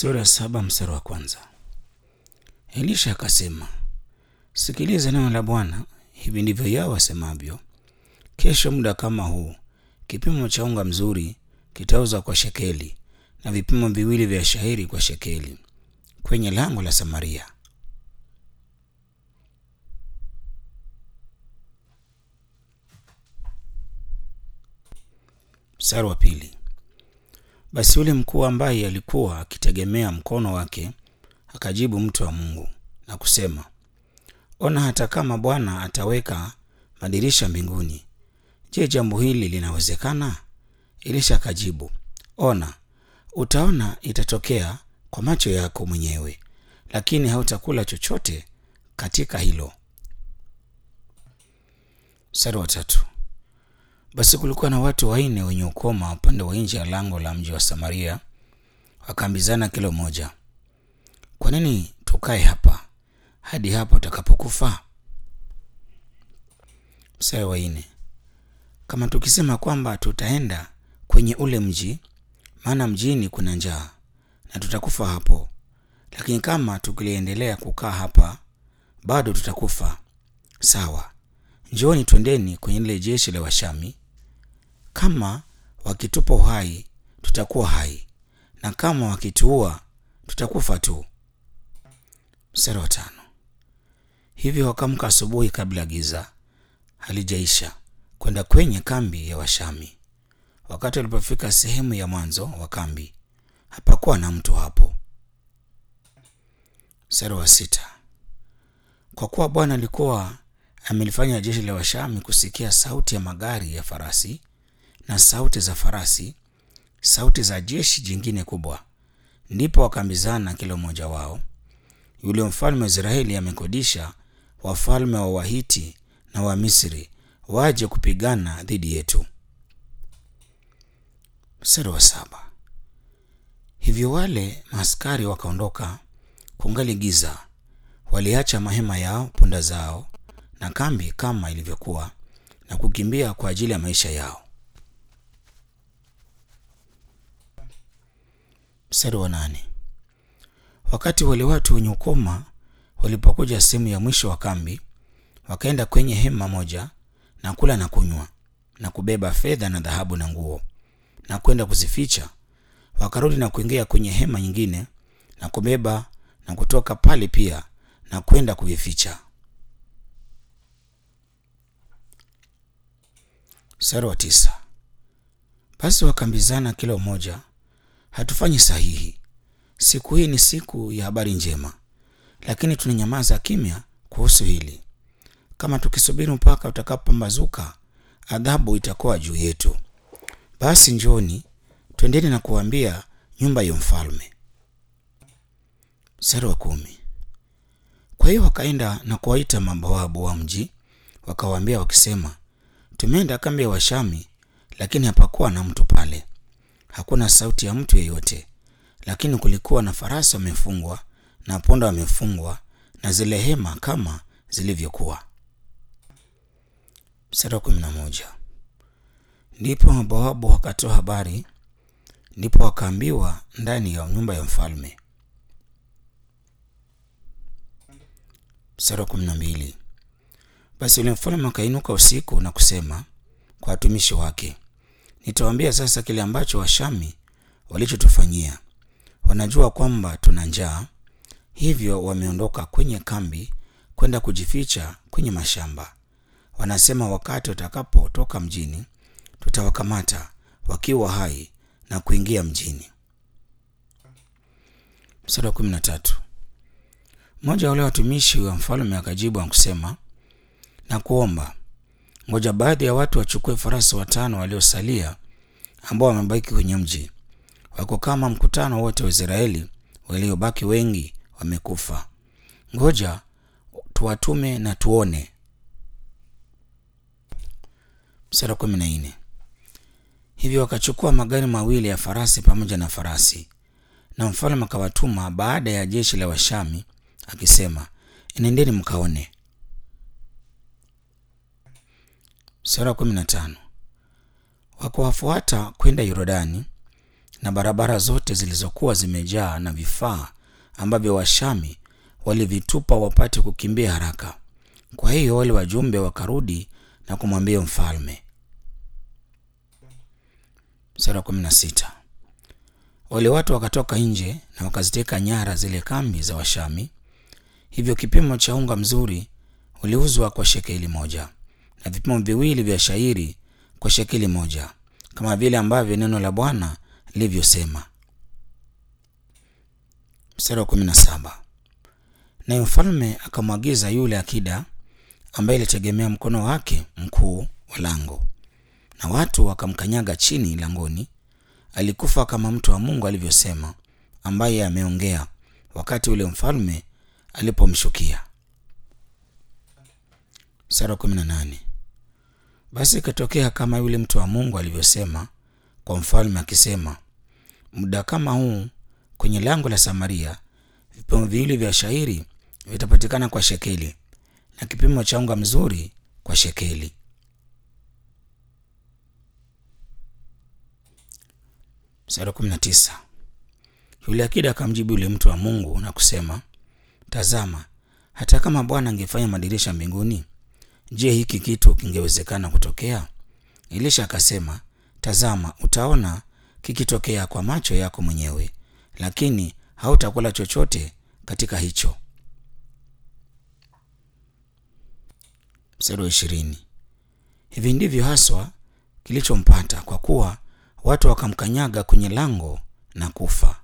Sura ya saba mstari wa kwanza. Elisha akasema, sikiliza neno la Bwana, hivi ndivyo Yahwe asemavyo, kesho muda kama huu kipimo cha unga mzuri kitauzwa kwa shekeli na vipimo viwili vya shayiri kwa shekeli kwenye lango la Samaria. Mstari wa pili. Basi yule mkuu ambaye alikuwa akitegemea mkono wake akajibu mtu wa Mungu na kusema, ona, hata kama Bwana ataweka madirisha mbinguni, je, jambo hili linawezekana? Elisha akajibu, ona, utaona itatokea kwa macho yako mwenyewe, lakini hautakula chochote katika hilo. Mstari wa tatu. Basi kulikuwa na watu wanne wenye ukoma upande wa nje ya lango la mji wa Samaria, wakaambizana kila mmoja, kwa nini tukae hapa hadi hapo utakapokufa? Mstari wa nne. Kama tukisema kwamba tutaenda kwenye ule mji, maana mjini kuna njaa na tutakufa hapo, lakini kama tukiliendelea kukaa hapa, bado tutakufa. Sawa, njooni twendeni kwenye lile jeshi la Washami. Kama wakitupa uhai, tutakuwa hai, na kama wakituua, tutakufa tu. Mstari wa tano. Hivyo wakamka asubuhi kabla giza halijaisha kwenda kwenye kambi ya Washami. Wakati walipofika sehemu ya mwanzo wa kambi, hapakuwa na mtu hapo. Mstari wa sita. Kwa kuwa Bwana alikuwa amelifanya jeshi la Washami kusikia sauti ya magari ya farasi na sauti za farasi, sauti za jeshi jingine kubwa, ndipo wakaambizana kila mmoja wao, yule mfalme wa Israeli amekodisha wafalme wa Wahiti na wa Misri waje kupigana dhidi yetu. Mstari wa saba. Hivyo wale maaskari wakaondoka kungali giza, waliacha mahema yao, punda zao na kambi kama ilivyokuwa, na kukimbia kwa ajili ya maisha yao. Mstari wa nane. Wakati wale watu wenye ukoma walipokuja sehemu ya mwisho wa kambi, wakaenda kwenye hema moja na kula na kunywa na kubeba fedha na dhahabu na nguo na kwenda kuzificha. Wakarudi na kuingia kwenye hema nyingine na kubeba na kutoka pale pia na kwenda kuvificha. Mstari wa tisa. Basi wakaambizana kila mmoja, hatufanyi sahihi. Siku hii ni siku ya habari njema, lakini tunanyamaza kimya kuhusu hili. Kama tukisubiri mpaka utakapopambazuka, adhabu itakuwa juu yetu. Basi njoni, twendeni na kuambia nyumba ya mfalme. Mstari wa kumi. Kwa hiyo wakaenda na kuwaita mabawabu wa mji, wakawaambia wakisema, tumeenda kambi ya Washami, lakini hapakuwa na mtu pale, hakuna sauti ya mtu yeyote, lakini kulikuwa na farasi wamefungwa na punda wamefungwa na zile hema kama zilivyokuwa. Mstari wa kumi na moja. Ndipo mabawabu wakatoa habari, ndipo wakaambiwa ndani ya nyumba ya mfalme. Mstari wa kumi na mbili. Basi yule mfalme akainuka usiku na kusema kwa watumishi wake, nitawaambia sasa kile ambacho Washami walichotufanyia. Wanajua kwamba tuna njaa, hivyo wameondoka kwenye kambi kwenda kujificha kwenye mashamba. Wanasema wakati watakapotoka mjini, tutawakamata wakiwa hai na kuingia mjini. Mstari wa kumi na tatu. Mmoja wa wale watumishi wa mfalme akajibu na kusema, na kuomba ngoja baadhi ya watu wachukue farasi watano waliosalia ambao wamebaki kwenye mji, wako kama mkutano wote wa Israeli waliobaki wengi wamekufa. Ngoja tuwatume na tuone. Mstari wa kumi na nne. Hivyo wakachukua magari mawili ya farasi pamoja na farasi, na mfalme akawatuma baada ya jeshi la Washami akisema, enendeni mkaone. Mstari wa kumi na tano. Wakawafuata kwenda Yordani, na barabara zote zilizokuwa zimejaa na vifaa ambavyo Washami walivitupa wapate kukimbia haraka. Kwa hiyo wale wajumbe wakarudi na kumwambia mfalme. Mstari wa kumi na sita. Wale watu wakatoka nje na wakaziteka nyara zile kambi za Washami. Hivyo kipimo cha unga mzuri uliuzwa kwa shekeli moja na vipimo viwili vya shairi kwa shekeli moja, kama vile ambavyo neno la Bwana lilivyosema. Mstari wa kumi na saba. Naye mfalme akamwagiza yule akida ambaye ilitegemea mkono wake mkuu wa lango, na watu wakamkanyaga chini langoni. Alikufa kama mtu wa Mungu alivyosema, ambaye ameongea wakati ule mfalme alipomshukia. Mstari wa kumi na nane. Basi ikatokea kama yule mtu wa Mungu alivyosema kwa mfalme akisema, muda kama huu kwenye lango la Samaria vipimo viwili vya shairi vitapatikana kwa shekeli na kipimo cha unga mzuri kwa shekeli. Mstari wa kumi na tisa. Yule akida akamjibu yule mtu wa Mungu na kusema, tazama, hata kama Bwana angefanya madirisha mbinguni, je, hiki kitu kingewezekana kutokea? Elisha akasema, tazama, utaona kikitokea kwa macho yako mwenyewe, lakini hautakula chochote katika hicho. Mstari wa ishirini. Hivi ndivyo haswa kilichompata, kwa kuwa watu wakamkanyaga kwenye lango na kufa.